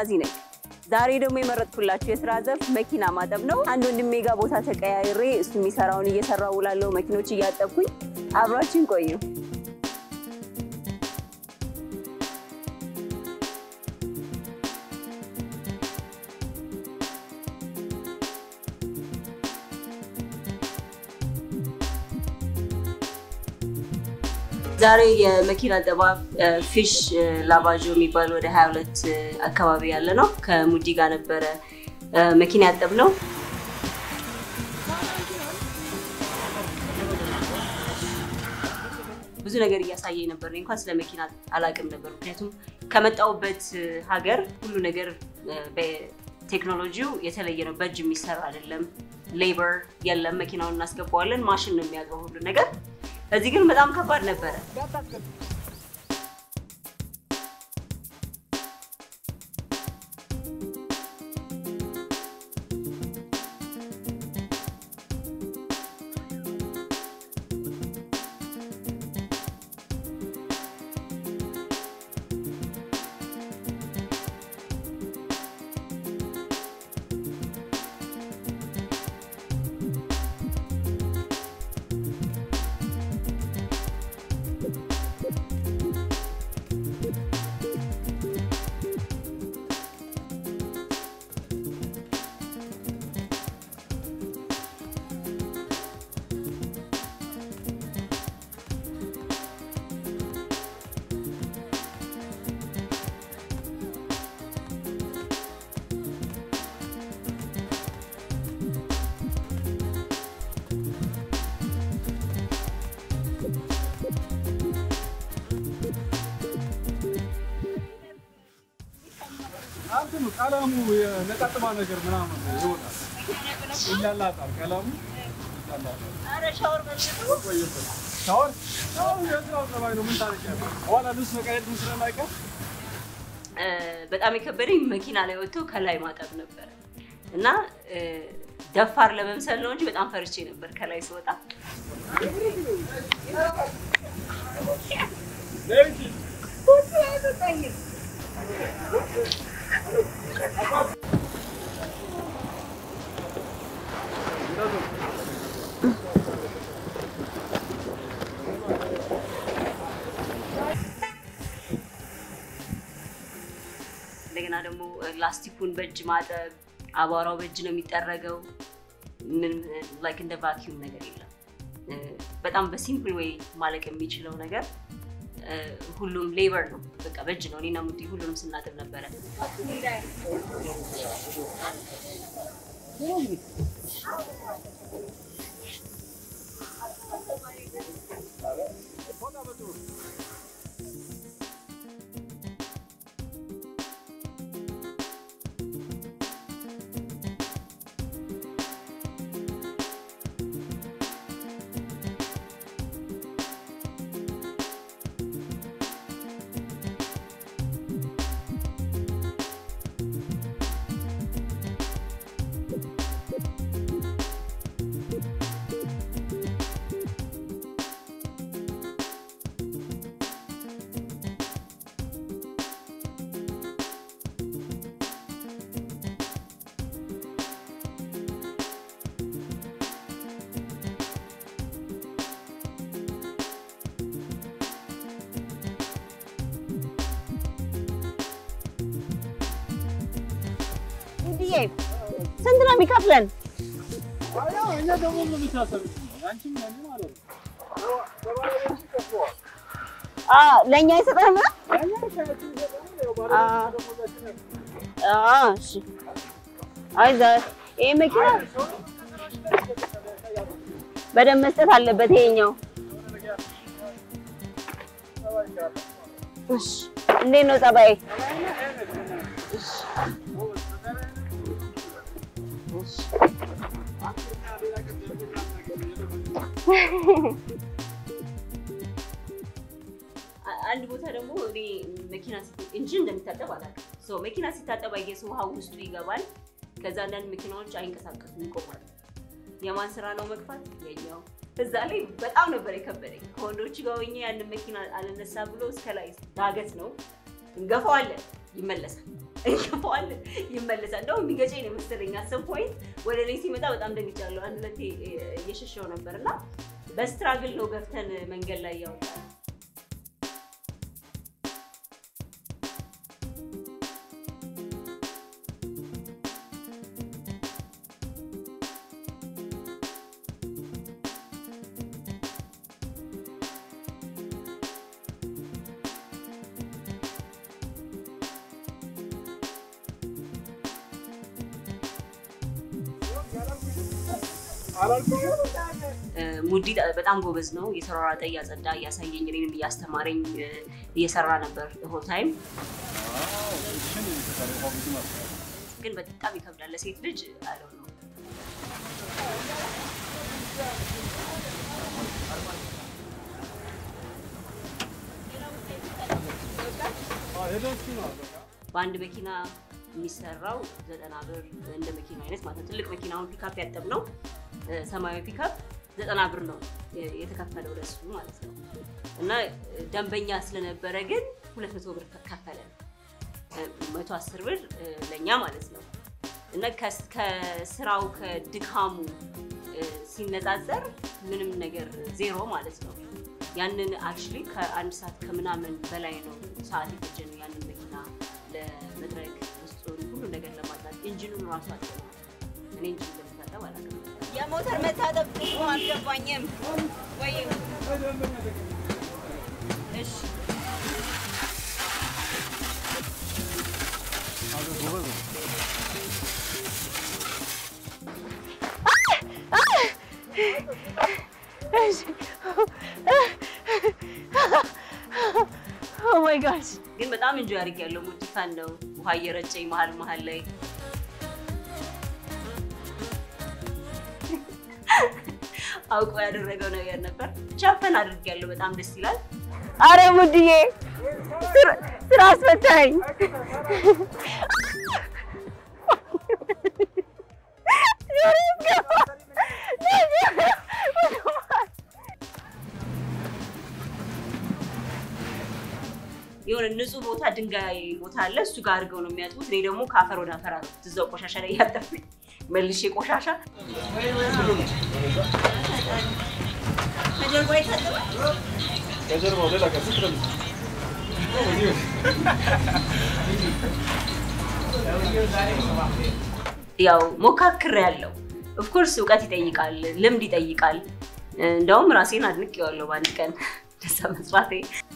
አልማዚ ነኝ። ዛሬ ደግሞ የመረጥኩላችሁ የስራ ዘርፍ መኪና ማጠብ ነው። አንድ ወንድሜ ጋር ቦታ ተቀያይሬ እሱ የሚሰራውን እየሰራው ውላለሁ። መኪኖች እያጠብኩኝ አብራችን ቆዩ። ዛሬ የመኪና አጠባ ፊሽ ላቫዦ የሚባል ወደ 22 አካባቢ ያለ ነው። ከሙዲ ጋር ነበረ መኪና ያጠብ ነው። ብዙ ነገር እያሳየኝ ነበር። እኔ እንኳን ስለ መኪና አላቅም ነበር፣ ምክንያቱም ከመጣሁበት ሀገር ሁሉ ነገር በቴክኖሎጂው የተለየ ነው። በእጅ የሚሰራ አይደለም። ሌበር የለም። መኪናውን እናስገባዋለን። ማሽን ነው የሚያጥበው ሁሉ ነገር። እዚህ ግን በጣም ከባድ ነበረ። እንትኑ ቀለሙ የነጠጥማ ነገር ምናምን ይወጣል፣ ይላላጣል። ቀለሙ ቆየበት ሻወር ሻወር የስራው ጸባይ ነው። ምን ታደርጊያለሽ? በኋላ ልብስ መቀየር ምን ስለማይቀር በጣም የከበደኝ መኪና ላይ ወጥቶ ከላይ ማጠብ ነበረ እና ደፋር ለመምሰል ነው እንጂ በጣም ፈርቼ ነበር ከላይ ስወጣ። እንደገና ደግሞ ላስቲኩን በእጅ ማጠብ፣ አቧራው በእጅ ነው የሚጠረገው። ምን ላይክ እንደ ቫኪዩም ነገር የለም። በጣም በሲምፕል ወይ ማለቅ የሚችለው ነገር ሁሉም ሌበር ነው፣ በቃ በእጅ ነው። እኔና ሙዲ ሁሉንም ስናጥብ ነበረ። ሙዲዬ ስንት ነው የሚከፍለን? ያው እኛ ደግሞ ምን የምታሰብሽ አንቺም ለኔ ማለት ነው። በባለቤቱ ይከፍለዋል። ለእኛ አይሰጠንም? ያኛ ሻያችን ይገዛል። ያው ባለቤቱ ደግሞ ለችን እሺ። አይ ዛ- ይሄ መኪና በደንብ መስጠት አለበት ይሄኛው። እሺ። እንዴት ነው ጸባይ? አንድ ቦታ ደግሞ እኔ መኪና ኢንጂን እንደሚታጠብ አላውቅም። ሶ መኪና ሲታጠብ አየህ ውሃ ውስጡ ይገባል። ከዛ አንዳንድ መኪናዎች አይንቀሳቀሱም፣ ይቆማሉ። የማን ስራ ነው መግፋት? የኛው። እዛ ላይ በጣም ነበር የከበደኝ። ከወንዶች ጋር ሆኜ ያንን መኪና አልነሳ ብሎ እስከ ላይ ዳገት ነው እንገፋዋለን፣ ይመለሳል። እንገፋዋለን፣ ይመለሳል። እንደውም የሚገጨኝ ነው የመሰለኝ። አሰብ ፖይንት ወደ እኔ ሲመጣ በጣም ደንግጫለሁ። አንድ ሁለቴ እየሸሸው ነበር እና በስትራግል ነው ገፍተን መንገድ ላይ ያወጣል። ሙዲ በጣም ጎበዝ ነው። እየተሯሯጠ እያጸዳ እያሳየኝ እኔንም እያስተማረኝ እየሰራ ነበር ሆል ታይም። ግን በጣም ይከብዳል ለሴት ልጅ አለው ነው። በአንድ መኪና የሚሰራው ዘጠና ብር እንደ መኪና አይነት ማለት ነው። ትልቅ መኪናውን ፒካፕ ያጠብ ነው ሰማያዊ ፒካፕ ዘጠና ብር ነው የተከፈለው ለሱ ማለት ነው። እና ደንበኛ ስለነበረ ግን ሁለት መቶ ብር ከፈለን መቶ አስር ብር ለእኛ ማለት ነው። እና ከስራው ከድካሙ ሲነጻጸር ምንም ነገር ዜሮ ማለት ነው። ያንን አክቹዋሊ ከአንድ ሰዓት ከምናምን በላይ ነው ሰዓት የፈጀ ነው ያንን መኪና ለመድረግ ውስጡን ሁሉ ነገር ለማጥራት ኢንጂኑን ራሱ አጥተናል። እኔ ኢንጂን ለመታጠብ አላውቅም። የሞተር መታጠብ ጥሩ አልገባኝም። ወይ እሺ ማይ ጋድ ግን በጣም እንጆ ያድርግ ያለው ሙዲፋን ነው። ውሃ እየረጨኝ መሀል መሀል ላይ አውቆ ያደረገው ነገር ነበር። ቻፈን አድርግ ያለው በጣም ደስ ይላል። አረ ሙድዬ ስራ አስፈታኝ። የሆነ ንጹህ ቦታ ድንጋይ ቦታ አለ። እሱ ጋር አድርገው ነው የሚያጥቡት። እኔ ደግሞ ከአፈር ወደ አፈር ነው እዛው ቆሻሻ ላይ እያጠብኩኝ መልሼ ቆሻሻ ከጀርባ ይታጠባል። ከጀርባው ሌላ ቀን ስትረም ያው ሞካክር ያለው ኦፍኮርስ እውቀት ይጠይቃል፣ ልምድ ይጠይቃል። እንደውም ራሴን አድንቄዋለሁ በአንድ ቀን ደሳ መስራቴ።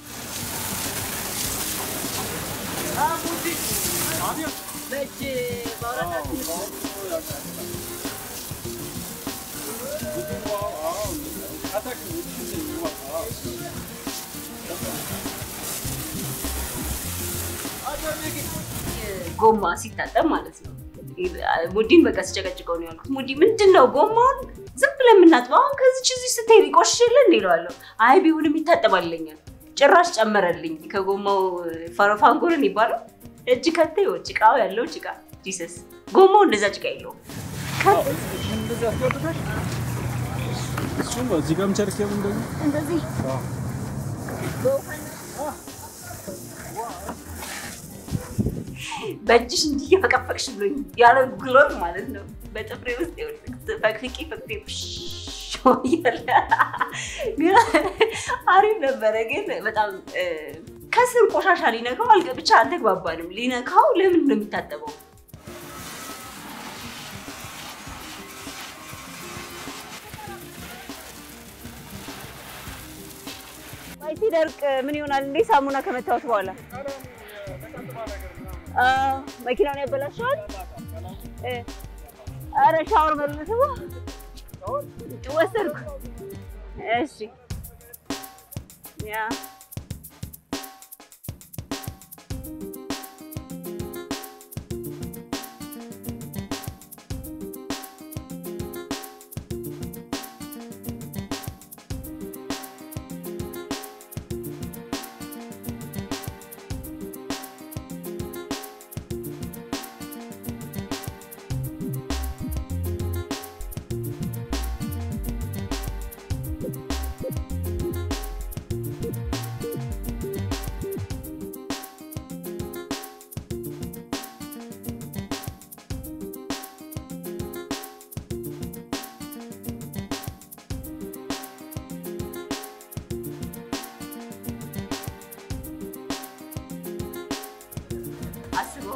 በእጅ ማውራት ጎማ ሲታጠብ ማለት ነው። ሙዲን በቃ ስጨቀጭቀው ነው ያልኩት። ሙዲ ምንድን ነው ጎማውን ዝም ብለን የምናጥበው? አሁን ከዚች እዚህ ስትሄድ ይቆሽሽልን እንደ ይለዋለሁ። አይ ቢሆንም ይታጠባልኛል። ጭራሽ ጨመረልኝ ከጎማው ፋንጎልን ይባላል እጅ ከተ ጭቃው ያለው ጭቃ ጂሰስ ጎማው እንደዛ ጭቃ የለውም። እንደዚህ አስገብተሽ እሱም እዚህ ጋርም ቸርኬም እንደዚህ እንደዚህ በእጅሽ እንዲህ እየፈቀፈቅሽ ብሎኝ ያለ ግሎት ማለት ነው። በጥፍሬ ውስጥ ፈቅፍቄ ፈቅፌ እያለ ግን አሪፍ ነበረ። ግን በጣም ከስር ቆሻሻ ሊነካው አልገ ብቻ አልተግባባንም። ሊነካው ለምን ነው የሚታጠበው? ቆይ ሲደርቅ ምን ይሆናል እንዴ? ሳሙና ከመታወት በኋላ መኪናውን ያበላሸዋል። አረ ሻወር መልስ ወሰድኩ። እሺ ያ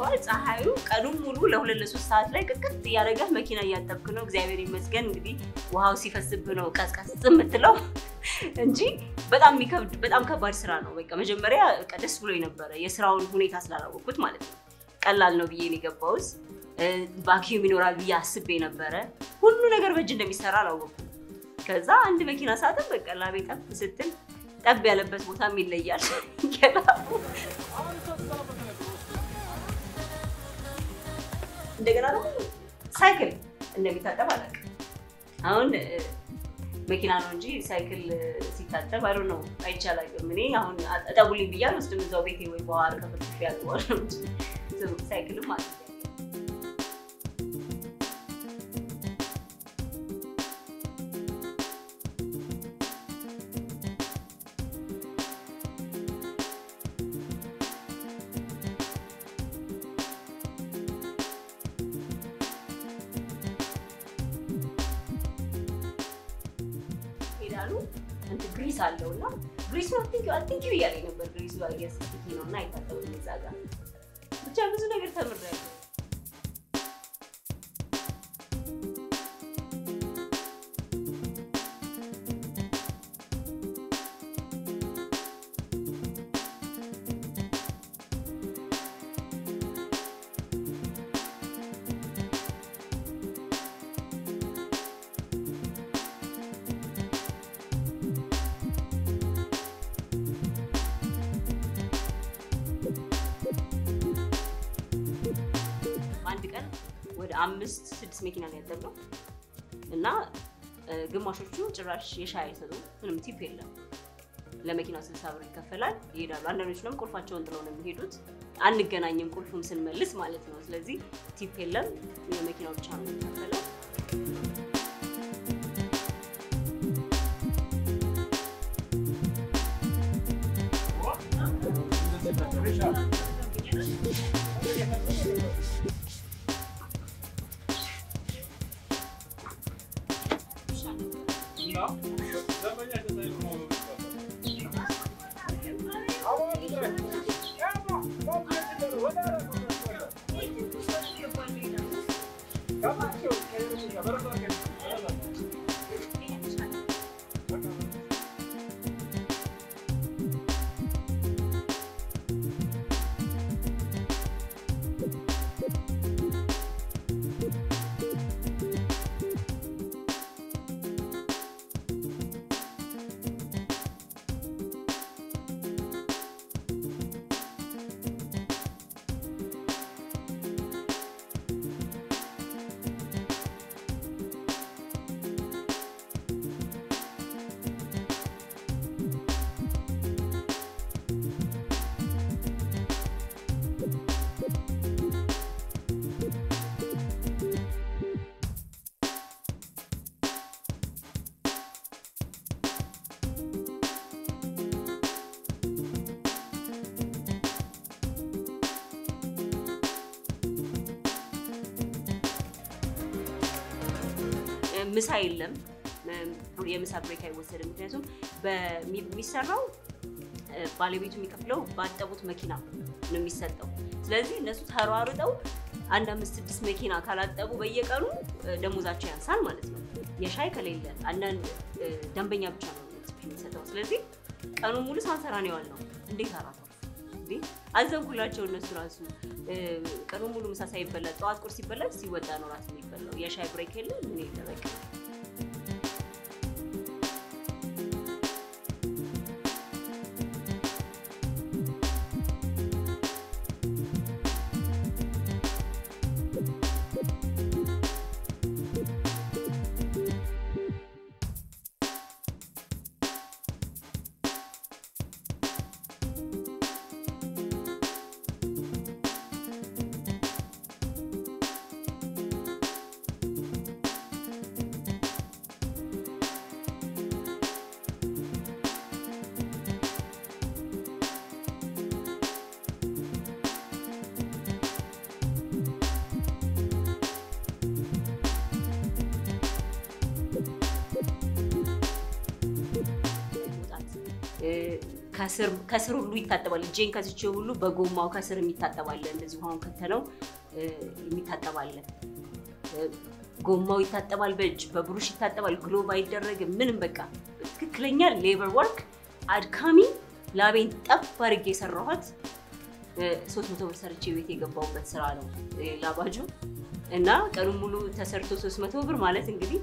ያደርገዋል። ፀሐዩ ቀኑን ሙሉ ለሁለት ለሶስት ሰዓት ላይ ቅጥቅጥ እያደረገ መኪና እያጠብክ ነው። እግዚአብሔር ይመስገን እንግዲህ ውሃው ሲፈስብ ነው ቀዝቀዝ የምትለው እንጂ በጣም የሚከብድ በጣም ከባድ ስራ ነው። በቃ መጀመሪያ በቃ ደስ ብሎ ነበረ የስራውን ሁኔታ ስላላወቅኩት ማለት ነው። ቀላል ነው ብዬ ነው የገባሁት። ቫኪዩም ይኖራል ብዬ አስቤ ነበረ። ሁሉ ነገር በእጅ እንደሚሰራ አላወቅኩም። ከዛ አንድ መኪና ሳጥን በቃ ላቤ ጠብ ስትል ጠብ ያለበት ቦታም ይለያል። ገላቡ አሁን እሷ ትሰራበት ነበር ውስጥ እንደገና ደግሞ ሳይክል እንደሚታጠብ አላውቅም። አሁን እ፣ መኪና ነው እንጂ ሳይክል ሲታጠብ አይ ነው አይቻላግም። እኔ አሁን እጠቡልኝ ብዬ አልወስድም እዛው ቤቴ ወይ በኋላ ከፍትፍ ያልበዋል ነው እንጂ ሳይክልም ማለት ነው። ሄዳሉ እንትን ግሪስ አለው እና ግሪስ ነው ቲንኪው ቲንኪው እያለኝ ነበር። ግሪሱ የስቲኪ ነው እና አይታጠብም እዛ ጋር ብቻ ብዙ ነገር ተምሬያለሁ። አንድ ቀን ወደ አምስት ስድስት መኪና ነው ያጠብነው እና እ፣ ግማሾቹ ጭራሽ የሻይ አይሰጡም። ምንም ቲፕ የለም። ለመኪናው ስልሳ ብር ይከፈላል፣ ይሄዳሉ። አንዳንዶቹ ደግሞ ቁልፋቸውን ጥለው ነው የሚሄዱት። አንገናኝም ቁልፉን ስንመልስ ማለት ነው። ስለዚህ ቲፕ የለም፣ የመኪናው ብቻ ነው የሚከፈለው። እና ደንበኛ ተሳይሉ ነው ምሳ የለም። የምሳ ብሬክ አይወሰድም። ምክንያቱም በሚ- የሚሰራው እ፣ ባለቤቱ የሚከፍለው ባጠቡት መኪና ነው የሚሰጠው። ስለዚህ እነሱ ተሯሩጠው አንድ አምስት ስድስት መኪና ካላጠቡ በየቀኑ እ፣ ደሞዛቸው ያንሳል ማለት ነው። የሻይ ከሌለ አንዳንድ እ፣ ደንበኛ ብቻ ነው የሚሰጠው። ስለዚህ ቀኑ ሙሉ ሳንሰራ ነው የዋልነው። እንዴት አራተው እንዴ አዘንኩላቸው። እነሱ ራሱ እ፣ ቀኑ ሙሉ ምሳ ሳይበላ ጠዋት ቁርስ ሲበላ ሲወጣ ነው ራሱ የሚበላው። የሻይ ብሬክ የለ ምን የለ በቃ መውጣት እ፣ ከስር ሁሉ ይታጠባል። እጄን ከስቼው ሁሉ በጎማው ከስር የሚታጠባለ እንደዚህ ውሃውን ከተነው የሚታጠባለ ጎማው ይታጠባል፣ በእጅ በብሩሽ ይታጠባል። ግሎቭ አይደረግም ምንም። በቃ ትክክለኛ ሌበር ወርክ አድካሚ ላቤን ጠብ አድርጌ የሰራኋት ሶስት መቶ ብር ሰርቼ ቤት የገባሁበት ስራ ነው ላባጁ እና ቀኑን ሙሉ ተሰርቶ ሶስት መቶ ብር ማለት እንግዲህ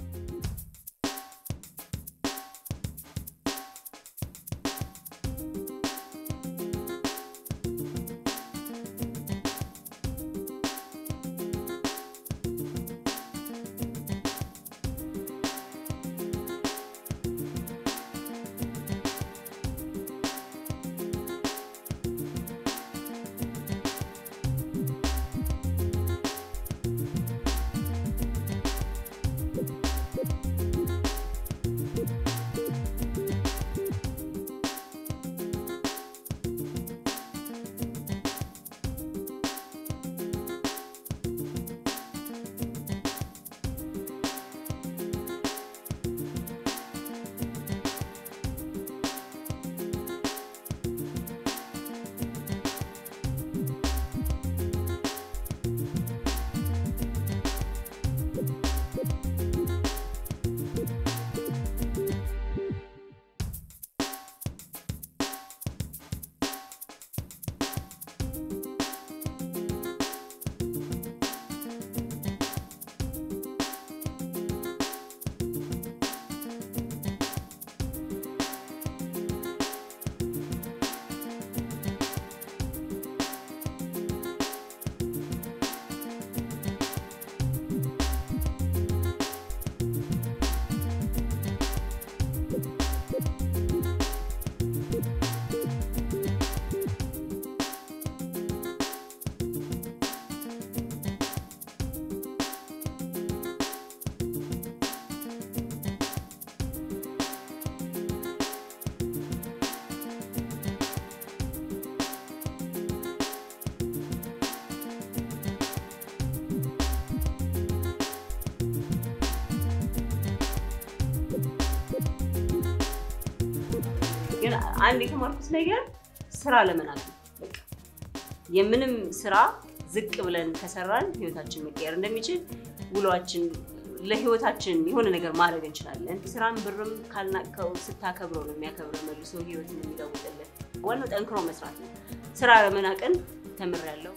ግን አንድ የተማርኩት ነገር ስራ ለመናቅ ነው። በቃ የምንም ስራ ዝቅ ብለን ከሰራን ህይወታችን መቀየር እንደሚችል ውሏችን ለህይወታችን የሆነ ነገር ማድረግ እንችላለን። ስራን ብርም ካልናቀው ስታከብረው ነው የሚያከብረው መልሶ ህይወትን የሚለውጥልን። ዋናው ጠንክሮ መስራት ነው። ስራ ለመናቅን ተምሬያለሁ።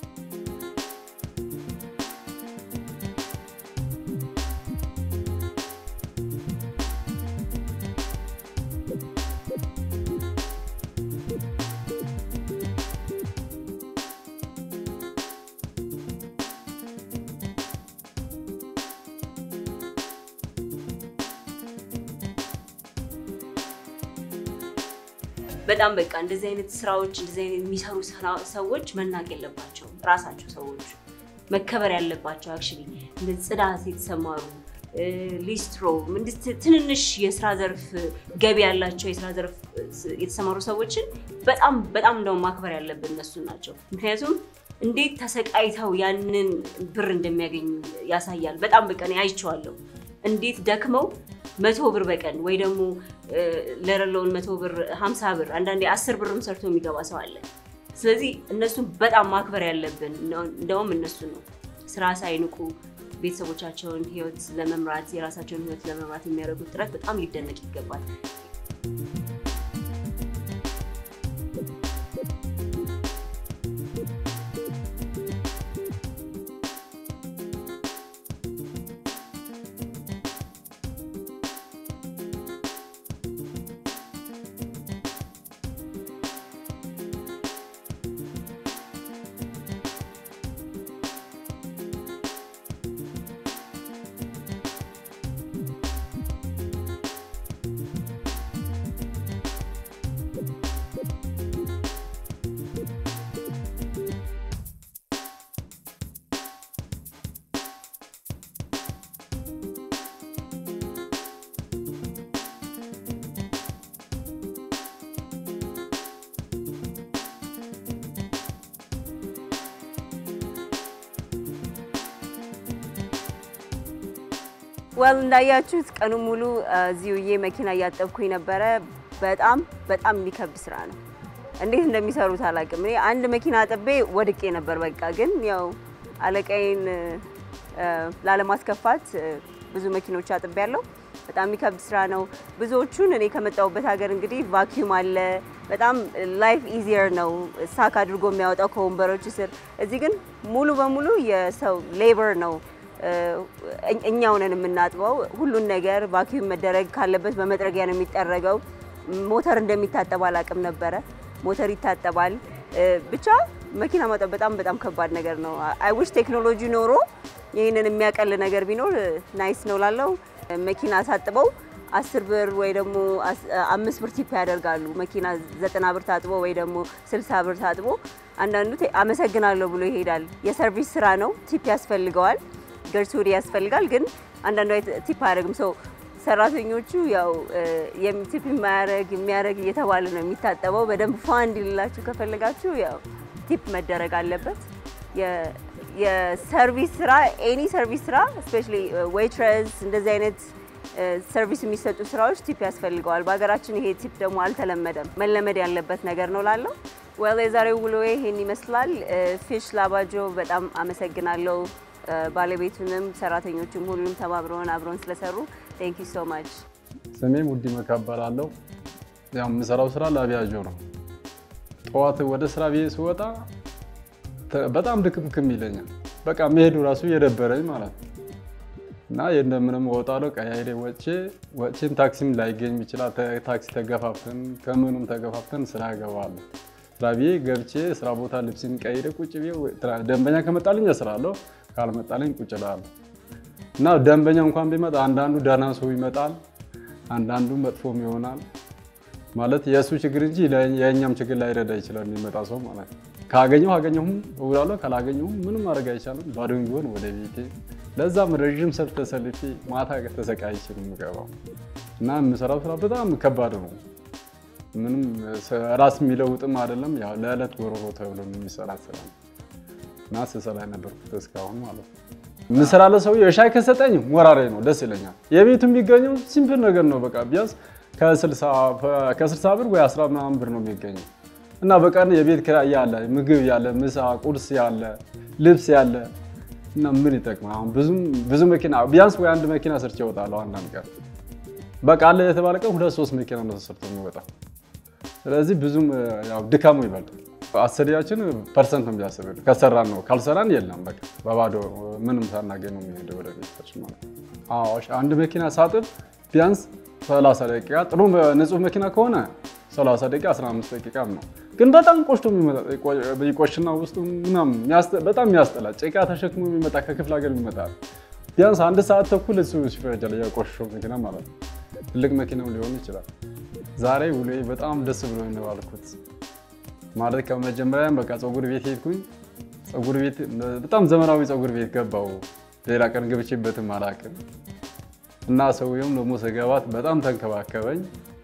በጣም በቃ እንደዚህ አይነት ስራዎች እንደዚህ አይነት የሚሰሩ ስራ- ሰዎች መናቅ የለባቸውም። ራሳቸው ሰዎች መከበር ያለባቸው አክቹዋሊ እንደዚህ ጽዳት የተሰማሩ እ፣ ሊስትሮ እንዲህ ትንንሽ የስራ ዘርፍ ገቢ ያላቸው የስራ ዘርፍ እ፣ የተሰማሩ ሰዎችን በጣም በጣም እንደውም ማክበር ያለብን እነሱን ናቸው። ምክንያቱም እንዴት ተሰቃይተው ያንን ብር እንደሚያገኙ ያሳያል። በጣም በቃ እኔ አይቼዋለሁ። እንዴት ደክመው መቶ ብር በቀን ወይ ደግሞ እ፣ ለሌለውን መቶ ብር ሀምሳ ብር አንዳንዴ አስር ብርም ሰርቶ የሚገባ ሰው አለ። ስለዚህ እነሱን በጣም ማክበር ያለብን እንደውም እነሱን ነው። ስራ ሳይንቁ ቤተሰቦቻቸውን ህይወት ለመምራት የራሳቸውን ህይወት ለመምራት የሚያደርጉት ጥረት በጣም ሊደነቅ ይገባል። ወል እንዳያችሁት ቀኑ ሙሉ እዚህ ውዬ መኪና እያጠብኩኝ ነበረ። በጣም በጣም የሚከብድ ስራ ነው። እንዴት እንደሚሰሩት አላውቅም። እኔ አንድ መኪና አጥቤ ወድቄ ነበር። በቃ ግን ያው አለቃዬን እ፣ ላለማስከፋት እ፣ ብዙ መኪኖች አጥቤ ያለው በጣም የሚከብድ ስራ ነው። ብዙዎቹን እኔ ከመጣሁበት ሀገር እንግዲህ ቫኪዩም አለ። በጣም ላይፍ ኢዚየር ነው ሳክ አድርጎ የሚያወጣው ከወንበሮች ስር። እዚህ ግን ሙሉ በሙሉ የሰው ሌበር ነው። እ፣ እኝ- እኛው ነን የምናጥበው ሁሉን ነገር። ቫኪዩም መደረግ ካለበት በመጥረጊያ ነው የሚጠረገው። ሞተር እንደሚታጠብ አላውቅም ነበረ። ሞተር ይታጠባል። እ፣ ብቻ መኪና ማጠብ በጣም በጣም ከባድ ነገር ነው። አይ ዊሽ ቴክኖሎጂ ኖሮ ይህንን የሚያቀል ነገር ቢኖር ናይስ ነው ላለው መኪና ሳጥበው አስር ብር ወይ ደግሞ አስ- አምስት ብር ቲፕ ያደርጋሉ። መኪና ዘጠና ብር ታጥቦ ወይ ደግሞ ስልሳ ብር ታጥቦ አንዳንዱ ቴ- አመሰግናለሁ ብሎ ይሄዳል። የሰርቪስ ስራ ነው፣ ቲፕ ያስፈልገዋል፣ ገርሱሪ ያስፈልጋል። ግን አንዳንዱ አይ- ቲፕ አያደርግም። ሰው ሰራተኞቹ ያው እ፣ የሚ- ቲፕ የማያደርግ የሚያደርግ እየተባለ ነው የሚታጠበው። በደንብ ፏ እንዲልላችሁ ከፈለጋችሁ ያው ቲፕ መደረግ አለበት። የ- የሰርቪስ ስራ ኤኒ ሰርቪስ ስራ ስፔሻሊ ዌይትረስ እንደዚህ አይነት እ፣ ሰርቪስ የሚሰጡ ስራዎች ቲፕ ያስፈልገዋል። በሀገራችን ይሄ ቲፕ ደግሞ አልተለመደም። መለመድ ያለበት ነገር ነው ላለው ዌል የዛሬው ውሎዬ ይሄን ይመስላል። ፊሽ ላባጆ በጣም አመሰግናለሁ። እ፣ ባለቤቱንም ሰራተኞቹም ሁሉም ተባብረውን አብረውን ስለሰሩ ቴንክ ዩ ሶ ማች። ስሜ ሙዲ መካበላለሁ። ያው የምሰራው ስራ ለአቪያጆ ነው። ጠዋት ወደ ስራ ብዬ ስወጣ ተ- በጣም ድክምክም ይለኛል። በቃ መሄዱ ራሱ የደበረኝ ማለት ነው። እና እንደምንም እወጣለሁ። ቀያይሬ ወጥቼ ወጥቼም ታክሲም ላይገኝ ይችላል። ተ- ታክሲ ተገፋፍተን ከምኑም ተገፋፍተን ስራ እገባለሁ። ስራ ብዬ ገብቼ ስራ ቦታ ልብስን ቀይሬ ቁጭ ብዬ ወይ- ትራ- ደንበኛ ከመጣልኝ እሰራለሁ፣ ካልመጣልኝ ቁጭ እላለሁ። እና ደንበኛ እንኳን ቢመጣ አንዳንዱ ደህና ሰው ይመጣል፣ አንዳንዱ መጥፎም ይሆናል። ማለት የእሱ ችግር እንጂ ለ- የእኛም ችግር ላይረዳ ይችላል የሚመጣ ሰው ማለት ነው። ካገኘሁ አገኘሁም እውላለሁ፣ ካላገኘሁም ምንም ማድረግ አይቻልም። ባዶኝ ቢሆን ወደ ቤቴ። ለዛም ረዥም ሰልፍ ተሰልፌ ማታ ተሰቃይቼ ነው የምገባው እና የምሰራው ስራ በጣም ከባድ ነው። ምንም ስ- ራስ የሚለውጥም አይደለም። ያው ለዕለት ጎሮሮ ተብሎ የሚሰራ ስራ ነው እና ስሰራ የነበርኩት እስካሁን ማለት ነው። የምሰራለ ሰው የሻይ ከሰጠኝ ሞራሬ ነው፣ ደስ ይለኛል። የቤቱ የሚገኘው ሲምፕል ነገር ነው። በቃ ቢያንስ ከ60 ብር ወይ 10 ምናምን ብር ነው የሚገኘው እና በቀን የቤት ኪራይ ያለ፣ ምግብ ያለ፣ ምሳ ቁርስ ያለ፣ ልብስ ያለ እና ምን ይጠቅማል? አሁን ብዙም ብዙ መኪና ቢያንስ ወይ አንድ መኪና ሰርቼ እወጣለሁ አንዳንድ ቀን በቃ አለ የተባለ ቀን ሁለት ሶስት መኪና ነው ተሰርቶ የሚወጣው። ስለዚህ ብዙም ያው ድካሙ ይበልጣል። አሰሪያችን ፐርሰንት ነው የሚያስብ ከሰራን ነው ካልሰራን የለም በቃ በባዶ ምንም ሳናገኝ ነው የሚሄደው ወደ ቤታችን ማለት ነው። አዎ እሺ፣ አንድ መኪና ሳጥብ ቢያንስ 30 ደቂቃ ጥሩ ንጹህ መኪና ከሆነ 30 ደቂቃ 15 ደቂቃ ነው። ግን በጣም ቆሽቶ የሚመጣ ይቆሽና ውስጡ ምናምን የሚያስጠ- በጣም የሚያስጠላ ጭቃ ተሸክሞ የሚመጣ ከክፍለ ሀገር የሚመጣ ቢያንስ አንድ ሰዓት ተኩል እሱ ይፈጃል የቆሸሸው መኪና ማለት ነው። ትልቅ መኪናም ሊሆን ይችላል። ዛሬ ውሎዬ በጣም ደስ ብሎኝ ነው ያልኩት። ማለት ከመጀመሪያም በቃ ፀጉር ቤት ሄድኩኝ። ፀጉር ቤት በጣም ዘመናዊ ፀጉር ቤት ገባው። ሌላ ቀን ገብቼበትም አላውቅም እና ሰውየውም ደግሞ ስገባት በጣም ተንከባከበኝ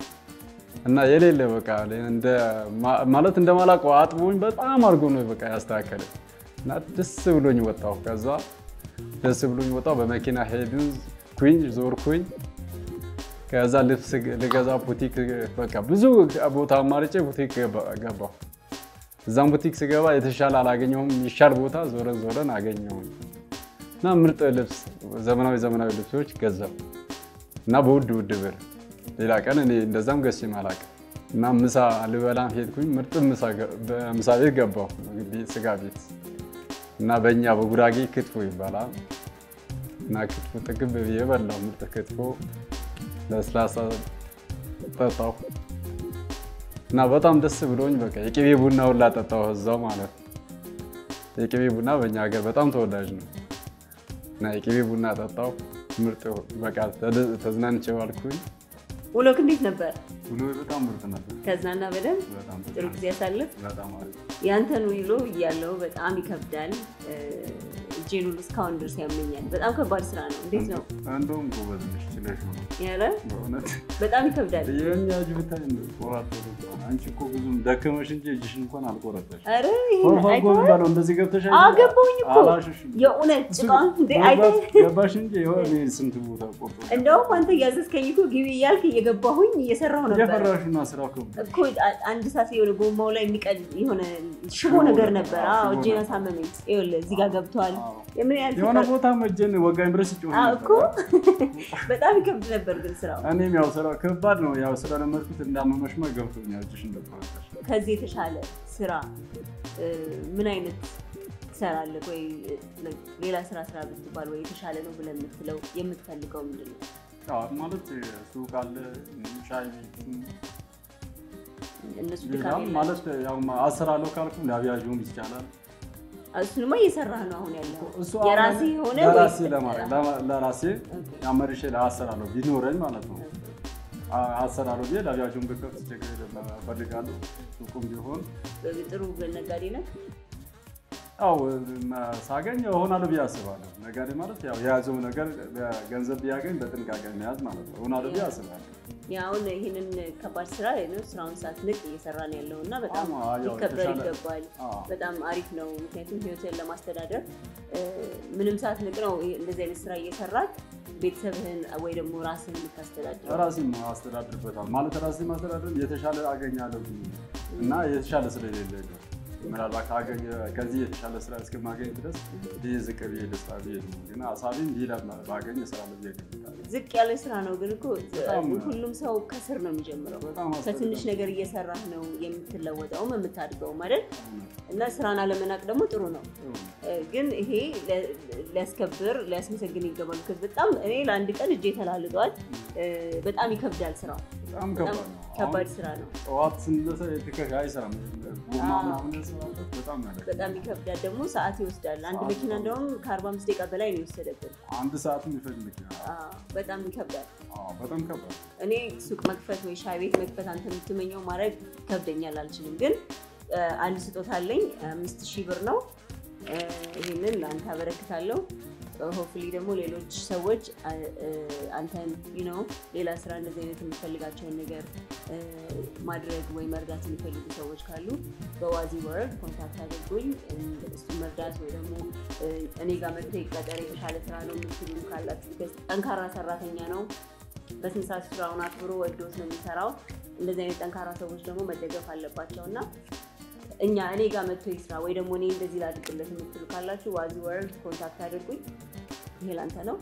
እና የሌለ በቃ እንደ ማለት እንደማላውቀው አጥቦኝ በጣም አድርጎ ነው በቃ ያስተካከለ እና ደስ ብሎኝ ወጣሁ። ከዛ ደስ ብሎኝ ወጣሁ። በመኪና ሄድን ኩኝ ዞርኩኝ። ከዛ ልብስ ልገዛ ቡቲክ በቃ ብዙ ቦታ አማርጬ ቡቲክ ገባሁ። እዛም ቡቲክ ስገባ የተሻለ አላገኘሁም። ይሻል ቦታ ዞረን ዞረን አገኘሁኝ እና ምርጥ ልብስ ዘመናዊ ዘመናዊ ልብሶች ገዛሁ እና በውድ ውድ ብር። ሌላ ቀን እኔ እንደዛም ገዝቼም አላውቅም። እና ምሳ ልበላም ሄድኩኝ። ምርጥ ምሳ ቤት ገባሁ፣ ስጋ ቤት እና በእኛ በጉራጌ ክትፎ ይባላል እና ክትፎ ጥግብ ብዬ በላሁ። ምርጥ ክትፎ ለስላሳ ጠጣሁ እና በጣም ደስ ብሎኝ በቃ የቅቤ ቡና ሁላ ጠጣሁ እዛው ማለት ነው። የቅቤ ቡና በእኛ ሀገር በጣም ተወዳጅ ነው እና የቅቤ ቡና ጠጣሁ። ምርጥ በቃ ተዝናንቼ ዋልኩኝ። ውሎክ እንዴት ነበር? ውሎ በጣም ምርጥ ነበር። ከዝናና በደንብ በጣም ጥሩ ጊዜ ያሳልፍ። በጣም አሪፍ። ያንተን ውሎ እያለው በጣም ይከብዳል። እጄን ሁሉ እስካሁን ድረስ ያመኛል። በጣም ከባድ ስራ ነው። እንዴት ነው እንደውም ጎበዝ ነሽ ችለሽ ነው ያለ? በእውነት በጣም ይከብዳል። የእኛ እጅ ብታይ ቆራት አንቺ እኮ ብዙም ደከመሽ እንጂ እጅሽን እንኳን አልቆረጠሽ። ኧረ ይሄን ፎርፎ እኮ አይተኸዋል? የሚባለው እንደዚህ ገብተሽ አይተሽ? አዎ ገባሁኝ እኮ አላሽሽም። የእውነት እሱ ጭቃውን እንደ ገባሽ- አይተህ ገባሽ እንጂ የሆነ ስንት ቦታ ቆርጦ እንደውም አንተ እያዘዝከኝ እኮ ግቢ እያልክ እየገባሁኝ እየሰራሁ ነበር እየፈራሹና ስራው ከብዶ እኮ አ- አንድ ሰዓት የሆነ ጎማው ላይ የሚቀል የሆነ ሽቦ ሽቦ ነገር ነገር፣ ነበር። አዎ፣ አዎ ሽቦ እጄን ነገር። አሳመመኝ። ይኸውልህ እዚህ ጋር ገብተዋል። አዎ። የምን ያህል የሆነ ፍቅር- ቦታ መጀን ወጋኝ ድረስ ይጮህ አዎ ነበር። እኮ በጣም ይከብድ ነበር ግን ስራው። እኔም ያው ስራ ከባድ ነው። ያው ስለለመድኩት እንዳመመሽማ ገብቶኛል። እጅሽ እንደቆረጠሽ ከዚህ የተሻለ ስራ እ፣ ምን አይነት ትሰራለህ? ወይ እ፣ ሌላ ስራ ስራ ብትባል ወይ የተሻለ ነው ብለህ የምትለው የምትፈልገው ምንድን ነው? ያው ማለት ሱቅ አለ፣ ሻይ ቤት እነሱ ድካም ሌላም የላቸውም። ማለት ያው አሰራለሁ ካልኩ ለአብያዥም ይቻላል። እሱንማ እየሰራህ ነው አሁን ያለው እሱ የራሴ አሁን የሆነ ለራሴ ወይስ- ለማድረግ ለማ- ለራሴ ያመርሼ ለአሰራለሁ ቢኖረኝ ማለት ነው። አ- አሰራለሁ ብዬ ለአብያዥም ብከፍት ችግር የለም እፈልጋለሁ። ሱቁም ቢሆን ጥሩ ነጋዴ ነህ? ያው መ- ሳገኝ እሆናለሁ ብዬ አስባለሁ። ነጋዴ ማለት ያው የያዘው ነገር ገንዘብ ቢያገኝ በጥንቃቄ መያዝ ማለት ነው። እሆናለሁ ብዬ አስባለሁ። ያ አሁን ይህንን ከባድ ስራ ነው ስራውን ሳትንቅ እየሰራ ነው ያለው እና በጣም አዎ፣ ያው ሊከበር የተሻለ- ይገባል። አዎ። በጣም አሪፍ ነው። ምክንያቱም ህይወትን ለማስተዳደር እ፣ ምንም ሳትንቅ ነው ይሄ- እንደዚህ አይነት ስራ እየሰራክ ቤተሰብህን ወይ ደግሞ ራስህን የምታስተዳድረው። ራሴን አስተዳድርበታል ማለት ራሴን ማስተዳደር የተሻለ አገኛለሁ ብዬ እና የተሻለ ስለሌለ ነው። ምናልባት አገኘ ከዚህ የተሻለ ስራ እስከማገኝ ድረስ ይህ ዝቅ ብዬ ደስታ ብዬ ነው። ግን ሀሳቤም ሌላ ባገኝ እሰራለሁ ብዬ ገምታለሁ። ዝቅ ያለ ስራ ነው ግን እኮ በጣም ሁሉም ሰው ከስር ነው የሚጀምረው። በጣም ከትንሽ አስፈልጋል። ነገር እየሰራህ ነው የምትለወጠውም የምታድገውም አይደል? እና ስራን አለመናቅ ደግሞ ጥሩ ነው። እ፣ ግን ይሄ ለ- ሊያስከብር ሊያስመሰግን ይገባል። ምክንያቱም በጣም እኔ ለአንድ ቀን እጄ ተላልጧል። እ፣ በጣም ይከብዳል ስራው። በጣም በጣም ከባድ ነው። ከባድ አሁን ስራ ነው። ጠዋት ስንነሳ የትከሻ አይሰራም። ጎማ አዎ። ምናምን ያስራበት በጣም ያለ በጣም ይከብዳል ደግሞ ሰዓት ይወስዳል። አንድ ሰዓት መኪና ነው። እንደውም ከ45 ደቂቃ በላይ ነው የወሰደብን። አንድ ሰዓትም ይፈልግ ይችላል። አዎ፣ በጣም ይከብዳል። አዎ፣ በጣም ከባድ ነው። እኔ ሱቅ መክፈት ወይ ሻይ ቤት መክፈት አንተ የምትመኘው ማድረግ ከብደኛል፣ አልችልም። ግን እ፣ አንድ ስጦታ አለኝ። አምስት ሺህ ብር ነው። እ፣ ይህንን ለአንተ አበረክታለሁ። ሆፍሊ ደግሞ ሌሎች ሰዎች አ- እ፣ አንተን ነው ሌላ ስራ እንደዚህ አይነት የምትፈልጋቸውን ነገር እ፣ ማድረግ ወይ መርዳት የሚፈልጉ ሰዎች ካሉ በዋዚ ወርክ ኮንታክት አድርጉኝ። እሱ መርዳት ወይ ደግሞ እ፣ እኔ ጋር መጥቶ ይቀጠር የተሻለ ስራ ነው የምትሉ ካላችሁ because ጠንካራ ሰራተኛ ነው በስንት ሰዓት ስራውን አክብሮ ወዶት ነው የሚሰራው። እንደዚህ አይነት ጠንካራ ሰዎች ደግሞ መደገፍ አለባቸው እና እኛ እኔ ጋር መጥቶ ይስራ ወይ ደግሞ እኔ እንደዚህ ላድርግለት የምትሉ ካላችሁ ዋዚ ወርልድ ኮንታክት አድርጉኝ። ይሄ ላንተ ነው።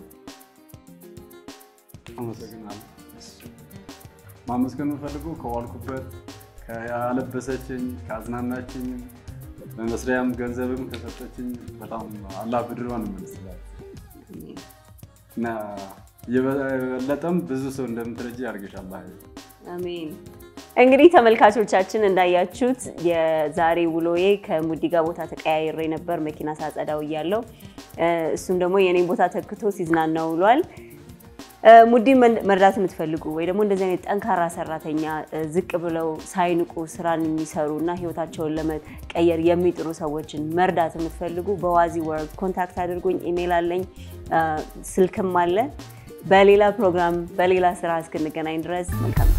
አመሰግናለሁ። ማመስገን የምፈልገው ከዋልኩበት ያለበሰችኝ ካዝናናችኝም በመስሪያም ገንዘብም ከሰጠችኝ በጣም አላህ ብድሯን ይመልስላት እና የበለጠም ብዙ ሰው እንደምትረጂ ያርግሻል። አሜን። እንግዲህ ተመልካቾቻችን እንዳያችሁት የዛሬ ውሎዬ ከሙዲ ጋር ቦታ ተቀያይሬ ነበር መኪና ሳጸዳው እያለው እሱም ደግሞ የኔን ቦታ ተክቶ ሲዝናና ውሏል። እ፣ ሙዲን መን- መርዳት የምትፈልጉ ወይ ደግሞ እንደዚህ አይነት ጠንካራ ሰራተኛ እ፣ ዝቅ ብለው ሳይንቁ ስራን የሚሰሩ እና ህይወታቸውን ለመቀየር የሚጥሩ ሰዎችን መርዳት የምትፈልጉ በዋዚ ወርልድ ኮንታክት አድርጉኝ። ኢሜል አለኝ፣ እ፣ ስልክም አለ። በሌላ ፕሮግራም በሌላ ስራ እስክንገናኝ ድረስ መልካም